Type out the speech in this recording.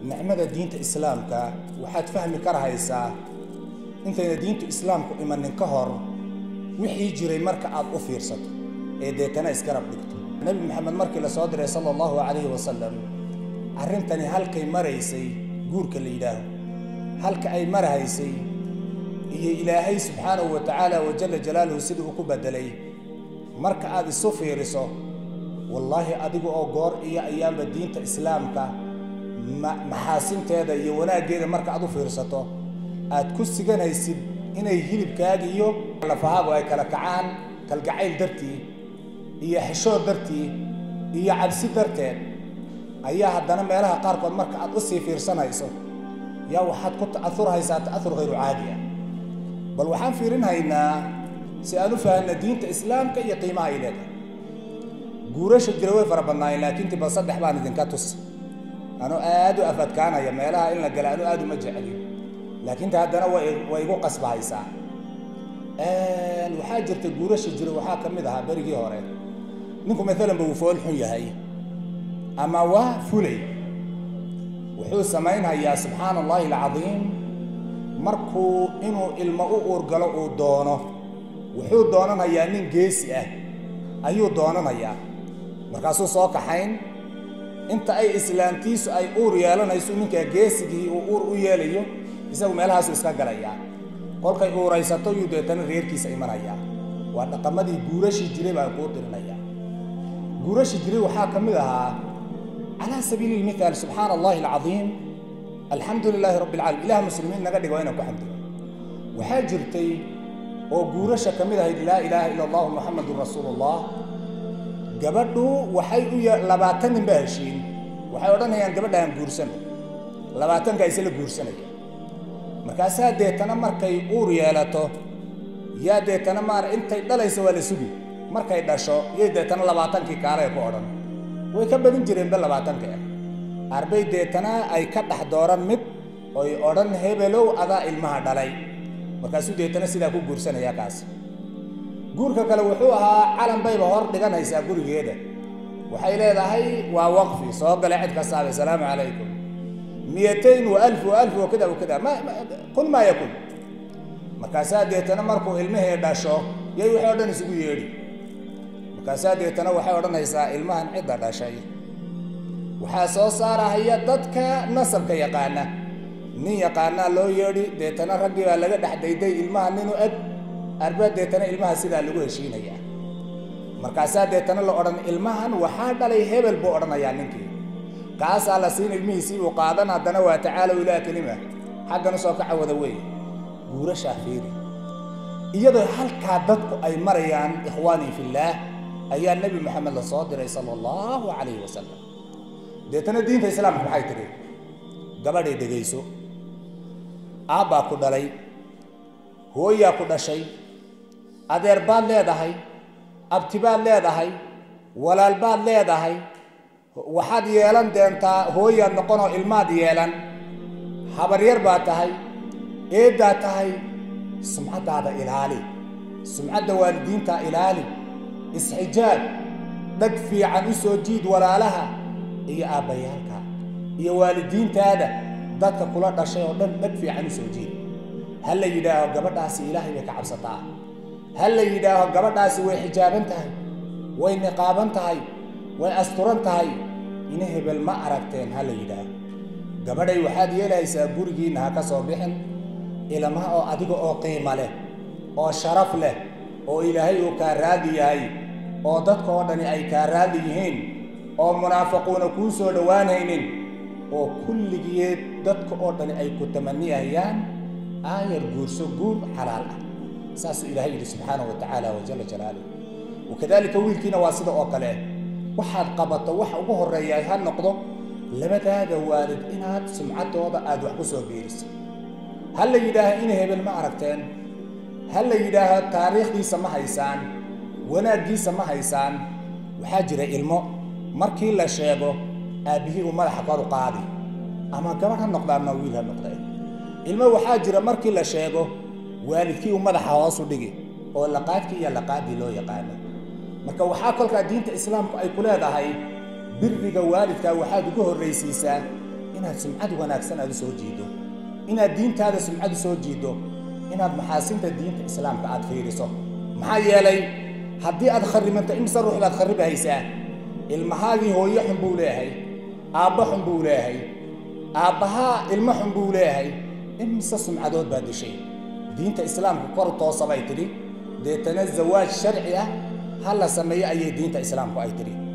nicmada diinta islaamka waxaad fahmi karahaysaa intayna diintu islaamku imanin ka hor wixii jiray marka aad u fiirsato ee deetana isgarab dhigto nebi maxamed markii la soo diray sala allahu calayhi wasalam arrintani halkay maraysay guurka la yidhaaho halka ay marahaysay iyo ilaahay subxaanahu wa tacaala wa jalla jalaaluhu sidii uu ku beddelay marka aad isu fiiriso wallaahi adigu oo goor iyo ayaanba diinta islaamka maxaasinteeda iyo wanaaggeeda marka aad u fiirsato aad ku siganaysid inay hilibkaaga iyo lafahaagu ay kala kacaan kalgacayl dartii iyo xishood dartii iyo cabsi darteed ayaa haddana meelaha qaarkood marka aad u sii fiirsanayso yaa waxaad ku ta'aurhaysaa ta'aur hayru caadi ah bal waxaan fiirinhaynaa si aan u fahanna diinta islaamka iyo qiimaha ay leedahay guurasha jira way fara badnaayeen laakiin tiba saddex baan idinka tus anuu aad u afadkaanaya meelaha in la gala anuu aad uma jecelin laakiin ta haddana way igu qasbahaysaa waxaa jirta guurasha jira waxaa ka mid ahaa berigii hore ninku maalanba wuu fool xun yahay ama waa fulay wuxuu samaynhayaa subxaana allahi alcadiim markuu inuu ilmo u uurgalo uu doono wuxuu doonanayaa nin geesi ah ayuu doonanayaa markaasuu soo kaxayn inta ay islaamtiisu ay uur yeelanayso ninkaa geesigii uu uur u yeelayo isagu meelahaasu iska galayaa kolkay uuraysato yuu deetana reerkiisa imanayaa waa dhaqamadii guurashii jiray baan kuu tirinayaa guurashii jiray waxaa ka mid ahaa calaa sabiili lmithaal subxaana allahi alcadiim alxamdu lilaahi rabbi alcaalamiin ilaah muslimiin naga dhigo inaan ku xamdiyo waxaa jirtay oo guurasha ka mid ahayd laa ilaaha ila allahu muxamadun rasuulullah gabadhu waxay u labaatan nin baa heshiin waxay odhanayaan gabadhaan guursano labaatanka isla guursanaya markaasaa deetana markay uur yeelato yaa deetana maar intay dhalaysa waa la sugi markay dhasho yay deetana labaatankii kaalay ku odhan way ka badin jireenba labaatanka ah arbay deetana ay ka dhex dooran mid oy odhan hebelow adaa ilmaha dhalay markaasuu deetana sidaa ku guursanaya kaas guurka kale wuxuu ahaa calan bayba hor dhiganaysaa gurigeeda waxay leedahay waa waqfi soo gale cid kastaaba asalaamu calaykum miyatayn wa alf wa alf wa kada wa kada ma kun maa yakun markaasaa deetana markuu ilmihii dhasho yay waxay o dhan isugu yeedhi markaasaa deetana waxay odhanaysaa ilmahan cidda dhashay waxaa soo saarahaya dadka nasabka yaqaana nin yaqaanaa loo yeedhi deetana raggii baa laga dhex dayday ilmaha ninu eg arba deetana ilmaha sidaa lagu heshiinayaa markaasaa deetana la odhan ilmahan waxaa dhalay hebel buu odhanayaa ninkii kaasaa la siin ilmihiisii uu qaadan haddana waa tacaalow ilaa kelima xaggan usoo kaca wada wey guurashaa fiiri iyadoo halkaa dadku ay marayaan ikhwaanii fillaah ayaa nebi maxamed la soo diray sala allahu calayhi wasalam deetana diinta islaamka maxay tidhi gabadhay dhegayso aabbaa ku dhalay hooyaa ku dhashay adeer baad leedahay abti baad leedahay walaal baad leedahay waxaad yeelan deentaa hooyaad noqonoo ilmaad yeelan habaryar baad tahay eeddaad tahay sumcaddaada ilaali sumcadda waalidiintaa ilaali isxijaab dhag fiican u soo jiid walaalaha iyo aabbayaalka iyo waalidiintaada dadka kula dhashay oo dhan dhag fiican u soo jiid ha la yidhaaho gabadhaasi ilaahay bay ka cabsataa ha la yidhaaho gabadhaasi way xijaaban tahay way niqaaban tahay way asturan tahay ina hebel ma aragteen ha la yidhaaho gabadhay waxaad yeelahaysaa gurigiinna ha ka soo bixin ilmaha oo adiga oo qiimo leh oo sharaf leh oo ilaahay uu kaa raadi yahay oo dadka oo dhani ay kaa raadi yihiin oo munaafiquuna kuu soo dhowaanaynin oo kulligeed dadka oo dhani ay ku tamaniyahayaan aayar guurso guur xalaal ah saasuu ilaahay yidhi subxaana wa tacaala wajala jalaaluh wakadaalika wiilkiina waa sida oo kale waxaad qabato waxa ugu horreeya ha noqdo labadaada waalid inaad sumcaddooda aad wax ku soo biiriso ha la yidhaaho ina hebel ma aragteen ha la yidhaaho taariikhdiisa ma haysaan wanaaggiisa ma haysaan waxaa jira ilmo markii la sheego aabbihii uu madaxa kor u qaadi ama gabadh ha noqda ama wiil ha noqdee ilmo waxaa jira markii la sheego waalidkii uu madaxa hoosu dhigi oo laqaadkii iyo laqaadii loo yaqaano marka waxaa kolkaa diinta islaamku ay ku leedahay biriga waalidka waxaad ugu horraysiisaa inaad sumcad wanaagsan aad u soo jiido inaad diintaada sumcad u soo jiido inaad maxaasinta diinta islaamka aad fiiriso maxaa yeelay haddii aad kharimanto imise ruux baad kharibahaysaa ilmahaagii hooyo xun buu leeyahay aabba xun buu leeyahay aabbahaa ilmo xun buu leeyahay imise sumcadood baad dishay diinta islaamka kor toosa bay tidhi deetana zawaaj sharci ah ha la sameeyo ayay diinta islaamku ay tidhi